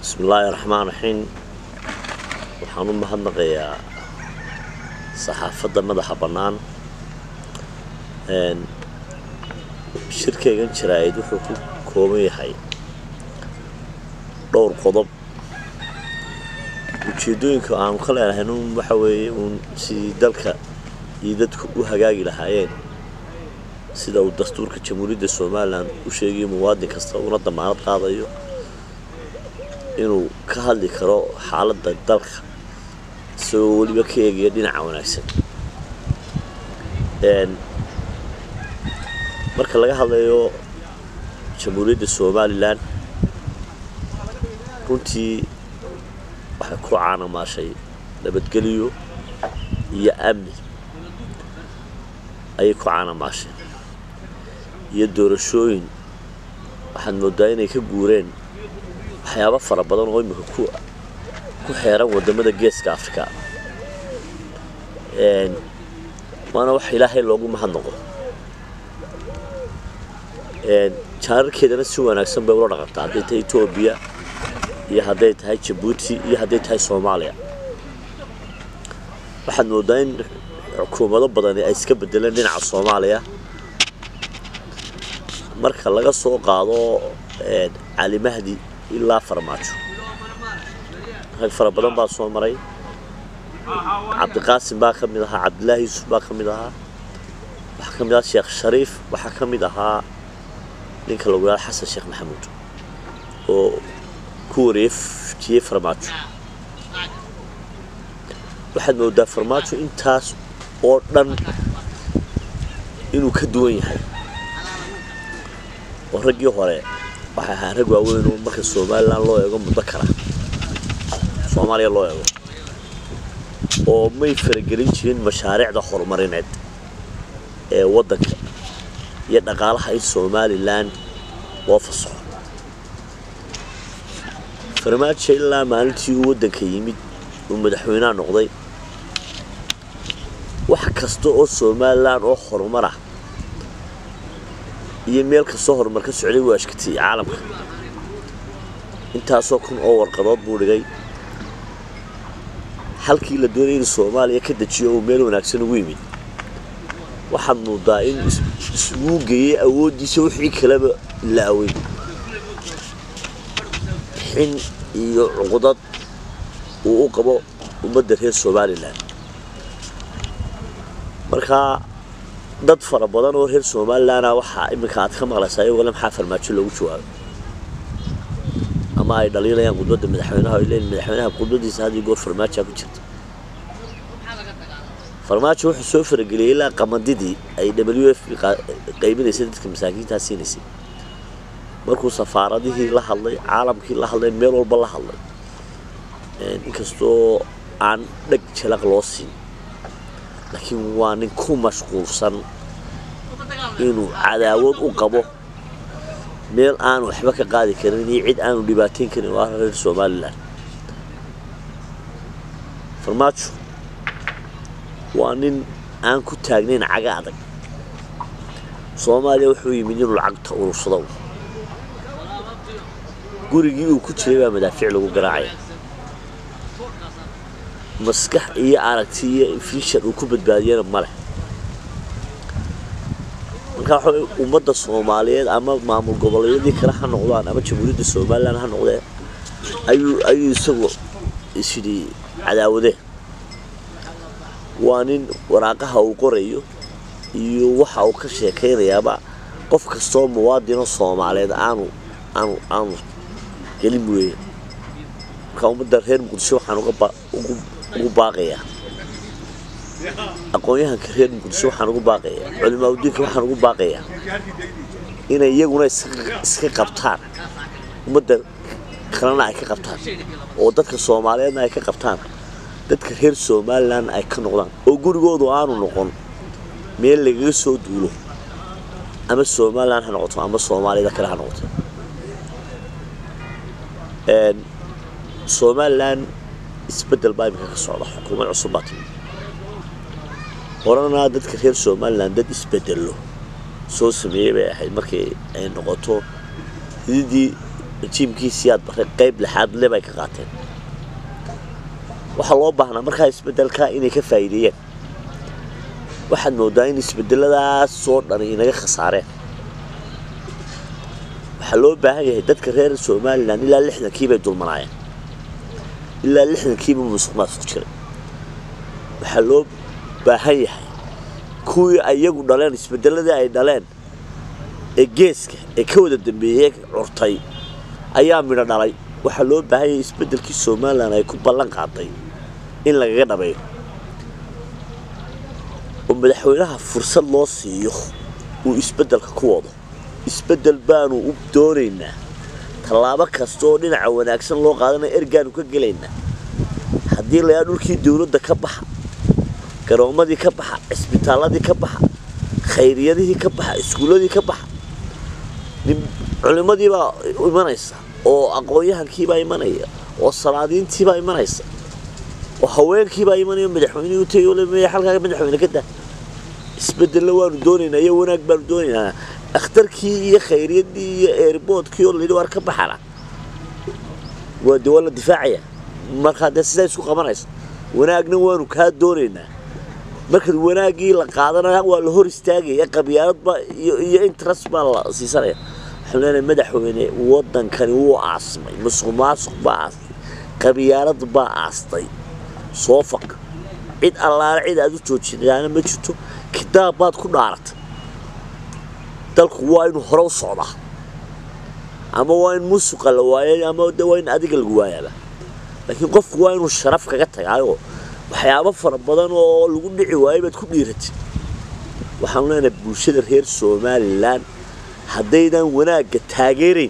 bismillaahi raxmaan raxiim waxaan u mahadnaqayaa saxaafadda madaxa bannaan shirkaygan jaraa'id wuxuu ku kooban yahay dhowr qodob ujeeddooyinka aanu ka leenahay un waxa weeye uun sidii dalka iyo dadku u hagaagi lahaayeen sida uu dastuurka jamhuuriyadda somalilan u sheegayo muwaadin kasta una damaanad qaadayo inuu ka hadli karo xaaladda dalka isagoo weliba ka eegaya dhinaca wanaagsan marka laga hadlayo jamhuuriyadda somalilan runtii waxay ku caanamaashay nabadgelyo iyo amni ayay ku caanamaashay iyo doorashooyin waxaad moodaa inay ka guureen waxyaabo fara badan oo imika ku ku xeeran wadamada geeska africa waana wax ilaahay loogu mahadnaqo jaararkeedana si wanaagsan bay ula dhaqantaa hadday tahay etoobiya iyo hadday tahay jabuuti iyo hadday tahay soomaaliya waxaad moodaa in xukuumado badani ay iska bedeleen dhinaca soomaaliya marka laga soo qaado cali mahdi ilaa farmaajo rag fara badan baa soo maray cabdiqaasim baa ka mid ahaa cabdilaahi yuusuf baa ka mid ahaa waxaa ka mid ahaa sheekh shariif waxaa ka mid ahaa ninka lagu yihahdo xasan sheekh maxamuud oo ku wareejiyey farmaajo waxaad moodaa farmaajo intaas oo dhan inuu ka duwan yahay oo raggii hore waxay ahaa rag waaweyn oo marka somalilan loo eego muddo kara soomaaliya loo eego oo may faragelin jirin mashaariicda horumarineed ee waddanka iyo dhaqaalaha in somalilan loo fasaxo farmaajo ilaa maalintii uu waddanka yimid uu madaxweynaha noqday wax kasta oo somalilan oo horumar ah iyo meel kastoo horumar ka socday wuu ashkatiyey caalamka intaasoo kun oo warqadood buu dhigay halkii la doonayay inuu soomaaliya ka dejiyo uu meel wanaagsan ugu yimid waxaad moodaa in isuguu geeyey awooddiisa wixii kaleba laaway xin iyo cuqdad uu u qabo ummadda reer somalilan markaa dad fara badan oo reer somalilanna waxaa iminka aad ka maqlaysaa iyagole maxaa farmaajo loogu jawaabay ama ay dhaliilayaan qudbadda madaxweynaha ay leeyiin madaxweynaha qudbadiisa had iyo goor farmaajaa ku jirta farmaajo wuxuu soo farageliyey ilaa qamandidii ay w f qaybinaysay dadka masaakiintaa siinaysay markuu safaaradihii la hadlay caalamkii la hadlay meel walba la hadlay inkastoo aan dheg jalaq loo siin laakiin waa nin ku mashquulsan inuu cadaawad u qabo meel aanu waxba ka qaadi karin iyo cid aanu dhibaateyn karin waa reer somalilan farmaajo waa nin aan ku taagnayn caga adag soomaaliya wuxuu yimid inuu lacagta urursado gurigii uu ku jiray baa madaafiic lagu garaacaya maskax iyo aragti iyo infishon uu ku badbaadiyana ma leh markaa waxa ummadda soomaaliyeed ama maamul goboleedyadii kale ha noqdaan ama jamhuuriyadda somalilan ha noqdeen ayuu ayuu isagu isyidhi cadaawadeen waa nin waraaqaha uu qorayo iyo waxa uu ka sheekaynayaaba qof kastoo muwaadino soomaaliyeed aanu aanu aanu gelin weeye markaa ummadda reer muqdisho waxaan ugu baaqayaa aqoon-yahanka reer muqdisho waxaan ugu baaqayaa culimaa udiinka waxaan ugu baaqayaa inay iyaguna iska qabtaan ummadda kalena ay ka qabtaan oo dadka soomaaliyeedna ay ka qabtaan dadka reer somalilan ay ka noqdaan oo gurigoodu aanu noqon meel lagaga soo duulo ama somalilan ha noqoto ama soomaaliyada kale ha noqoto somalilan isbedel baa iminka ka socda xukuumad cusub baa timi horena dadka reer somalilan dad isbedelo soo sameeyey bay ahayd markii ay noqoto hididii rajiimkiisii aad bare qayb lixaad le bay ka qaateen waxaa loo baahnaa markaa isbeddelka inay ka faa'iideeyeen waxaad moodaa in isbedeladaas oo dhan inaga khasaareen waxaa loo baahan yahay dadka reer somalilan ilaa lixdankii bay dulmanaayeen ilaa lixdankiiba musuq maasuq jiray waxaa loo baahan yahay kuwii ayagu dhaleen isbedeladii ay dhaleen ee geeska ee ka wada dambeeyey curtay ayaa midho dhalay waxaa loo baahan yahay isbedelkii somalilan ay ku ballan qaaday in lagaga dhabeeyo oo madaxweynaha fursad loo siiyo uu isbedelka ku wado isbedel baanu u doonaynaa tallaabo kasta oo dhinaca wanaagsan loo qaadanayo ergaanu ka gelaynaa haddii layaa dhulkii dowladda ka baxa garoommadii ka baxa cisbitaalladii ka baxa khayriyadihii ka baxa iskuulladii ka baxa culimmadiibaa imanaysa oo aqoon-yahankiibaa imanaya oo salaadiintiibaa imanaysa oo haweenkiibaa imanaya madaxweynihii u tegay ole halkaaga madaxweyne ka dah isbedelna waanu doonaynaa iyo wanaag baanu doonaynaa akhtarkii iyo khayriyadii iyo eerboodkii oo layidhi waar ka baxana waa de waa la difaacaya markaa dee sidaa isku qabanaysa wanaagna waanu kaa doonaynaa markaad wanaaggii la qaadanaya waa la hor istaagaya qabyaaladba iyo interest baa la siisanaya waxaan leenahay madaxweyne waddankani wuu aasmay musuq maasuq baa aastay qabyaalad baa aastay soo faq cid allaale cid aad u joojinaana ma jirto kitaab baad ku dhaaratay dalku waa inuu hore u socdaa ama waa in musuqa la waayay ama de waa in adiga lagu waayaaba laakiin qofku waa inuu sharaf kaga tagaayoo waxyaabo fara badan oo lagu dhici waayay baad ku dhiiratay waxaanu leenahay bulshada reer somalilan haddaydan wanaagga taageerayn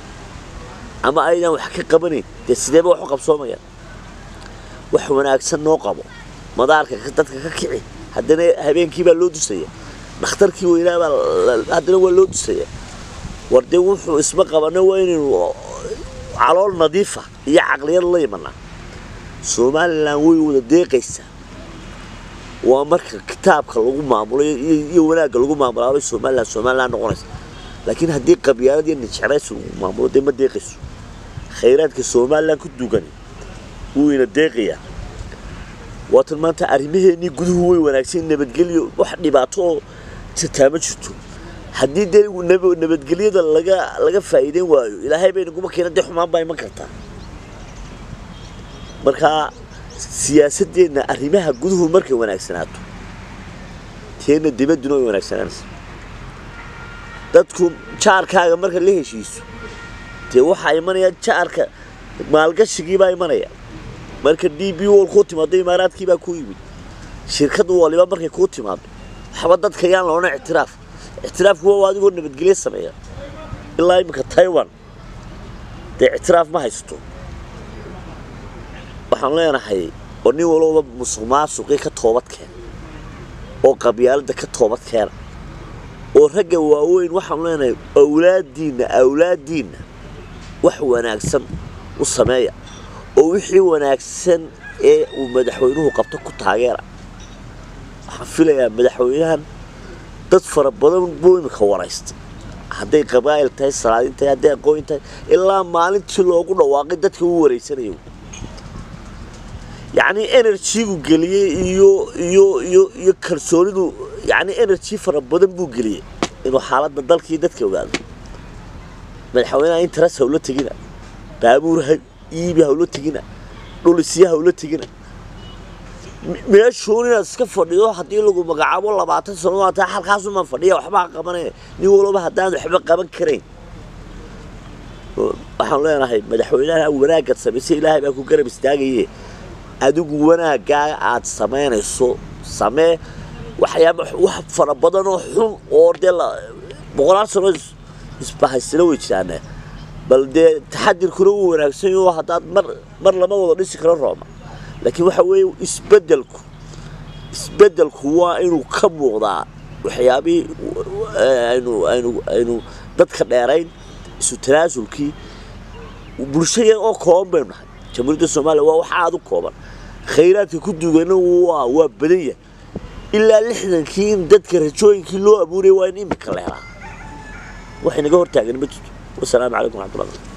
ama aydan wax ka qabanayn dee sideeba wax u qabsoomayaan wax wanaagsan noo qabo madaarka dadka ka kici haddana habeenkii baa loo dusaya dhakhtarkii weynaabaa haddana waa loo dusaya war dee wuxuu isma qabana waa inaynu calool nadiifa iyo caqliyad la imanaa somalilan way wada deeqaysaa waa marka kitaabka lagu maamulo iyo wanaagga lagu maamulaabay somalilan somalilan noqonaysa laakiin haddii qabyaalad iyo nijeclaysi lagu maamulo dee ma deeqayso khayraadka somalilan ku dugani wuu ina deeqayaa waatan maanta arrimaheennii guduhu way wanaagsan nabadgelyo wax dhibaato oo jirtaa ma jirto haddii dee nabadgelyada laga laga faa'iideyn waayo ilaahay bay naguma keena dee xumaan baa iman kartaa markaa siyaasadeenna arrimaha guduhu markay wanaagsanaato teenna dibadduna way wanaagsanaanaysa dadku jaarkaaga marka la heshiiso dee waxaa imanaya jaarka maalgashigiibaa imanaya marka d b wol kuu timaado imaaraadkiibaa kuu yimid shirkad waliba markay kuu timaado waxba dadka yaan loona ictiraaf ictiraafku waa adigoo nabadgelyo sameeya ilaa iminka taiwan dee ictiraaf ma haysto waxaan leenahay oo nin walba musuq maasuqii ka toobad keena oo qabyaaladda ka toobad keena oo ragga waaweyn waxaan leenahay awlaadiinna awlaadiinna wax wanaagsan u sameeya oo wixii wanaagsan ee uu madaxweynuhu qabto ku taageera waxaan filayaa madaxweynahan dad fara badan buu iminka waraystay hadday qabaa'il tahay salaadiin tahay hadday aqooyin tahay ilaa maalintii loogu dhawaaqay dadka uu waraysanaya yacni enerjigu geliyey iyo iyo iyo iyo kalsoonidu yacni enerji fara badan buu geliyey inuu xaaladda dalkii dadka ogaado madaxweynaha interes hawla tegina baabuur iibi hawla tegina dhulisya hawla tegina meeshuun inaad iska fadhido haddii lagu magacaabo labaatan sano ata halkaasumaan fadhiya waxbaa qabanaya nin walba haddaan waxba qaban karayn waxaan leenahay madaxweynaha wanaaggaad samaysay ilaahay baa ku garab istaagaye adigu wanaaggaa aad samaynayso samee waxyaaba wax fara badan oo xun oo dee boqolaal sano isbahaysana way jiraane bal dee taxadirkuna wuu wanaagsan yaho haddaad mar mar lama wada dhisi karo rooma laakiin waxa weeye isbeddelku isbeddelku waa inuu ka muuqdaa waxyaabihii aynu aynu aynu dadka dheerayn isu tanaasulkii bulshada oo kooban baynu nahay jamhuuriyadda soomaaliya waa wax aada u kooban khayraadka ku duugana waa waa badan yahay ilaa lixdankii in dadka rajooyinkii loo abuurayay waa in imika la helaa wax inaga hortaagan ma jirto wasalaamu calaykum raxmatullah